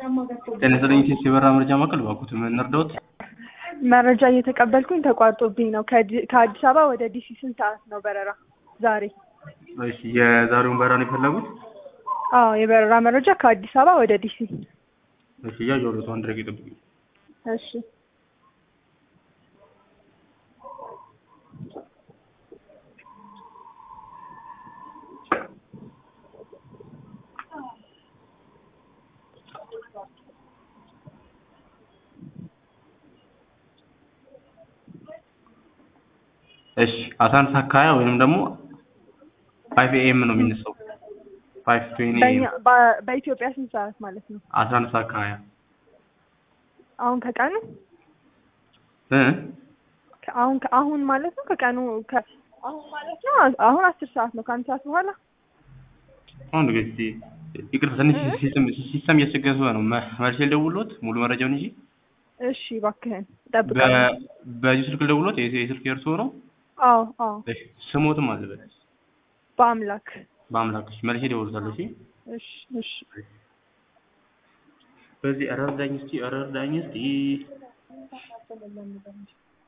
ጤና ይስጥልኝ ሴት የበራ መረጃ ማዕከል እባክዎት ምን እንርዳዎት? መረጃ እየተቀበልኩኝ ተቋርጦብኝ ነው። ከዲ- ከአዲስ አበባ ወደ ዲሲ ስንት ሰዓት ነው በረራ ዛሬ? እሺ የዛሬውን በረራ ነው የፈለጉት? አዎ የበረራ መረጃ ከአዲስ አበባ ወደ ዲሲ። እሺ እያየሁልዎት አንድ ደቂቃ ይጠብቁኝ። እሺ እሺ አስራ አንድ ሰዓት ከሀያ ወይንም ደግሞ ፋይቭ ኤኤም ነው የሚነሳው። ፋይቭ ትዌንቲ በእኛ ኤኤም በ- በኢትዮጵያ ስንት ሰዓት ማለት ነው? አስራ አንድ ሰዓት ከሀያ አሁን ከቀኑ እ ከ- አሁን አሁን ማለት ነው ከቀኑ ከ- አሁን ማለት ነው አሁን አስር ሰዓት ነው ከአንድ ሰዓት በኋላ አሁን ጊዜ ይቅርታ ትንሽ ሲስተም ሲስተም እያስቸገረ ስለሆነ ነው መ- መልሼ ልደውልዎት ሙሉ መረጃውን እንጂ እሺ እባክህን እጠብቃለሁ። በዚህ ስልክ ልደውልዎት የስ- የስልክ የእርስዎ ነው? አዎ አዎ እሺ ስሞትም አለበት በአምላክ በአምላክሽ መልሼ እደውልዎታለሁ። እሺ እሺ እሺ በዚህ ኧረ እርዳኝ እስኪ ኧረ እርዳኝ እስኪ